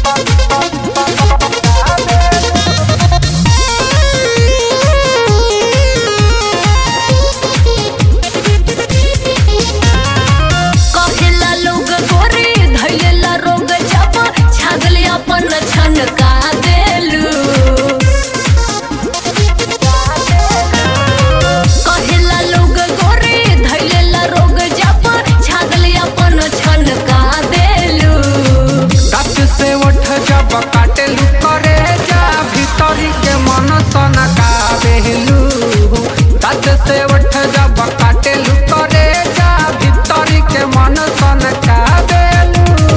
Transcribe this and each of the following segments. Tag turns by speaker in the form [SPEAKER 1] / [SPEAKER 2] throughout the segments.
[SPEAKER 1] कहेला लोग गोरे धैलेला रोग जब छागले अपन छनका देलू कहेला लोग गोरे धैलेला रोग जब छागले अपन छनका देलू
[SPEAKER 2] दाँत से उठ जब काटेलू करे जा भीतरी के मन सनका बेहलू दाँत से उठ जब काटेलू करे जा भीतरी के मन सनका बेलू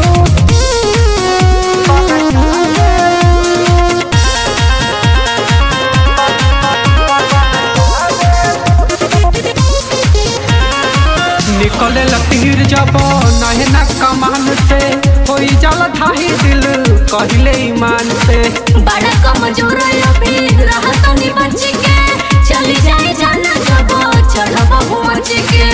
[SPEAKER 2] निकले लतीर जब नहना कमान से होई जल ढाई दिल कहले ईमान से
[SPEAKER 1] बड़ा कमजोर अभी रहत नी बच के चली जाए जाना जब चढ़ब मच के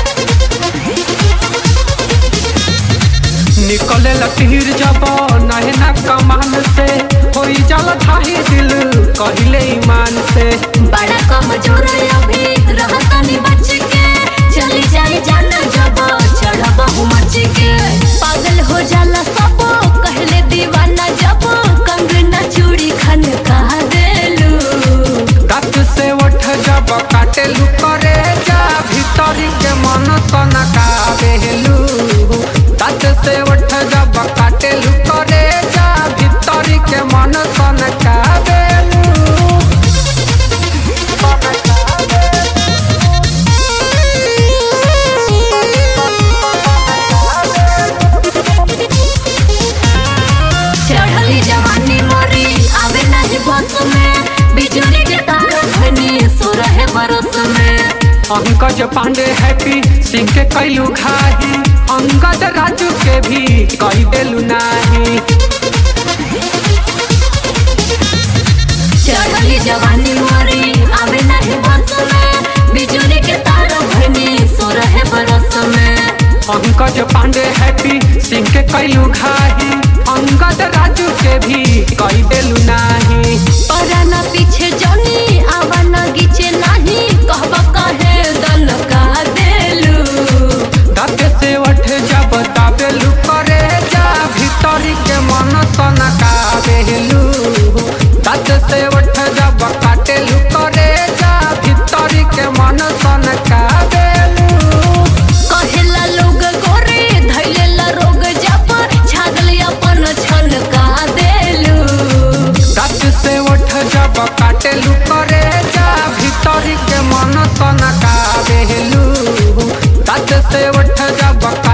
[SPEAKER 2] निकले लतीर जब नहना कमान से होई जल ढाई दिल कहले ईमान से
[SPEAKER 1] बड़ा कमजोर अभी रहत नी बच के चली जाए जाना जब चढ़ब मच के पागल हो जाला सब कहले दीवाना जब कंगना चूड़ी खन कह देलू
[SPEAKER 2] दाँत से उठ जब काटेलू करे जा भीतरी के मन सनका बेहलू दाँत से उठ जब काटेलू करे जा भीतरी के मन सनका बेलू
[SPEAKER 1] चढ़ली जवानी मोरी आवे नहीं बस में बिजली के तार धनी सो रहे बरस में
[SPEAKER 2] पंकज पांडे हैप्पी सिंह के कैलू घाही अंगद राजू के भी कई देलू नाही
[SPEAKER 1] चढ़ली जवानी मोरी आवे नहीं बस में बिजली के तार धनी सो रहे बरस में
[SPEAKER 2] पंकज पांडे हैप्पी सिंह के कैलू घाही अंगद राजू के भी कई देलू नाही
[SPEAKER 1] पराना पीछे जनी आवा न गीचे नहीं कहबा कहे दल का देलू
[SPEAKER 2] दाँत से उठ जब दाबेलू करे जा भीतरी के मन सनका बेहलू दाँत से उठ जब काटेलू करे जा भीतरी के मन सनका बेलू
[SPEAKER 1] कहेला लोग गोरे धैलेला रोग जब छागल अपन छन का देलू
[SPEAKER 2] दाँत से उठ जब काटेलू करे जा भीतरी के मन सनका बेहलू दाँत से उठ जब